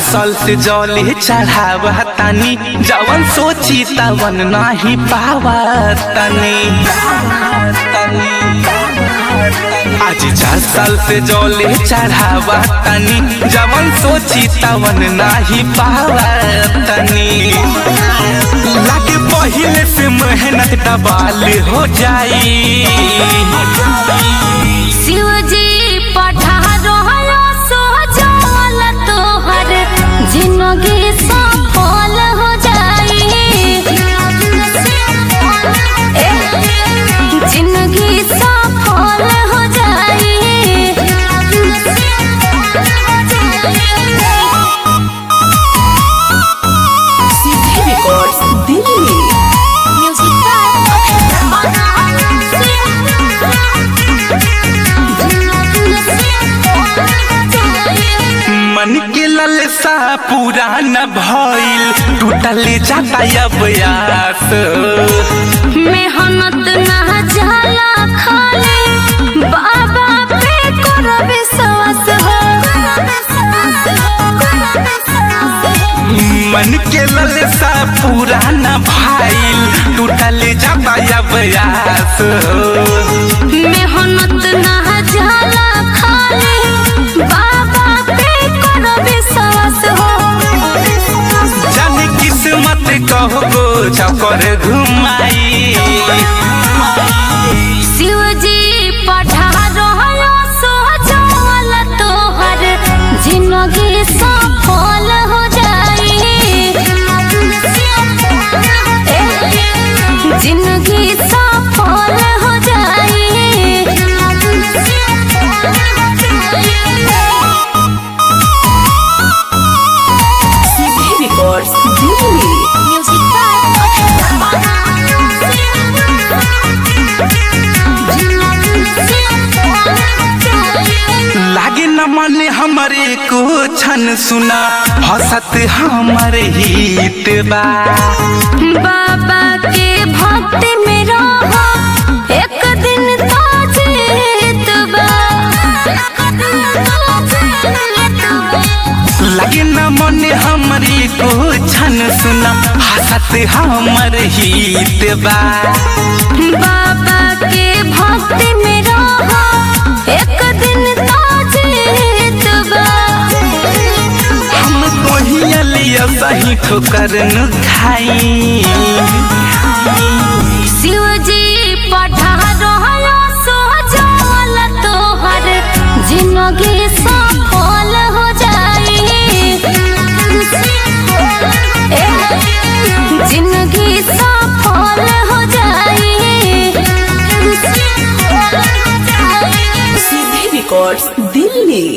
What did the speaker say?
साल से जौले चढ़ावा तनी जवन सोची तवन नाही पावा तनी आज चार साल से जौले चढ़ावा तनी जवन सोची तवन नाही पावा तनी लागे पहिले से मेहनत दबाल हो जाई शिवजी पठा रहलो सोजल तोहर जिंदगी सफल हो जाई जिंदगी सफल हो जाई सीधे रिकॉर्ड्स दिल्ली म्यूजिक मन के ललसा पूरा न भइल टूटल जाता अब यास मेहनत ना जाला खाली बाबा पे करो विश्वास हो मन के ललसा पूरा न भइल टूटल जाता अब यास मेहनत ना जाला खाली बाबा पे करो विश्वास हो जाने किस्मत कहो चकर घुमाई शिवजी पठा रहलो सोजल तोहर जिंदगी सफल हो जाई जिंदगी सफल हो जाई सीधे रिकॉर्ड्स दिल्ली लागे न माने हमारे को छन सुना हसत हमर हित बा बाबा के भक्ति में रहो एक दिन तो जीतबा लगे न मन हमरी को छन सुना हसत हमर हित बा बाबा के भक्ति में रहो एक दिन तो जीतबा हम कोहिया सही ठोकर न खाई शिवजी पठा रहलो सोजल तोहर जिंदगी सफल हो जाई जिंदगी सफल हो जाई सीधे रिकॉर्ड्स दिल्ली